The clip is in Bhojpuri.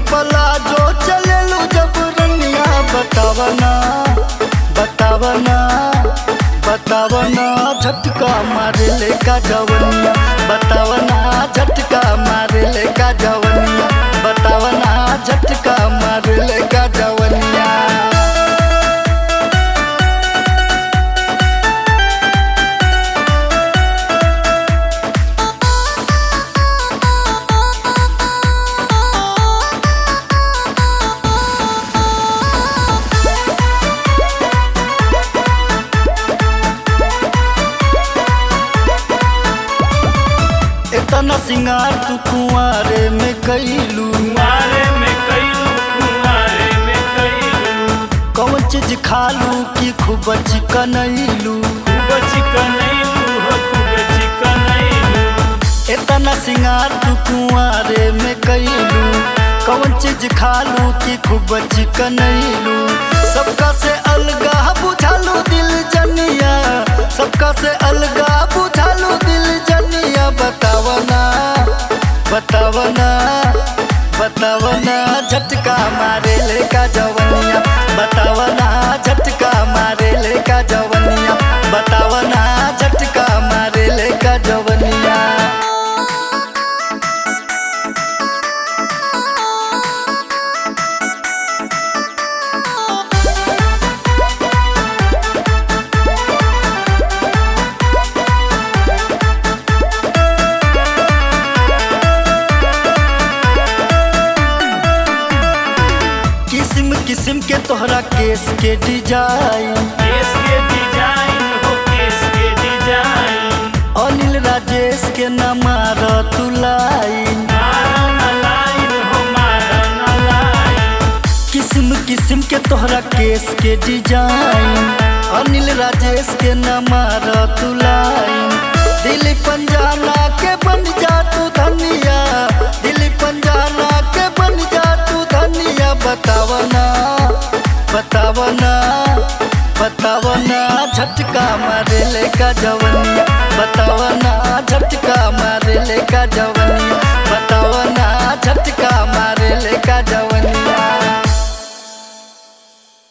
पला जो चलेलू जब रनिया बतावना बतावना बतावना झटका मारे ले का जवनिया बतावना झटका मारे ले का जवनिया बतावना झटका मारे ले का जवनिया इतना सिंगार तू कुआरे में कैलू कुंवारे में कैलू कुंवारे में कैलू कौन चीज खालू की खूब चिकनैलू खूब चिकनैलू हो खूब चिकनैलू इतना सिंगार तू कुआरे में कैलू कौन चीज खालू की खूब चिकनैलू सबका से अलगा बुझालू दिल जनिया सबका से अलगा बुझालू दिल जनिया बतावना बतावना बतावना झटका मारे ले का जवनिया बतावना झटका मारे ले का जवनिया बतावना झटका मारे ले का जवनिया किस्म किस्म के तोहरा केस के डिजाइन केस के डिजाइन हो केस के डिजाइन अनिल राजेश के न मार तू लाइन मारा न लाइन हो मारा न लाइन किस्म किस्म के तोहरा केस के डिजाइन अनिल राजेश के न मार तू लाइन दिल पंजाना के बन जा तू धनिया दिल पंजाना के बन जा तू धनिया बतावना बतावना बतावना झटका मारे ले का जवनिया बतावना झटका मारे ले का जवनिया बतावना झटका मारे ले का जवनिया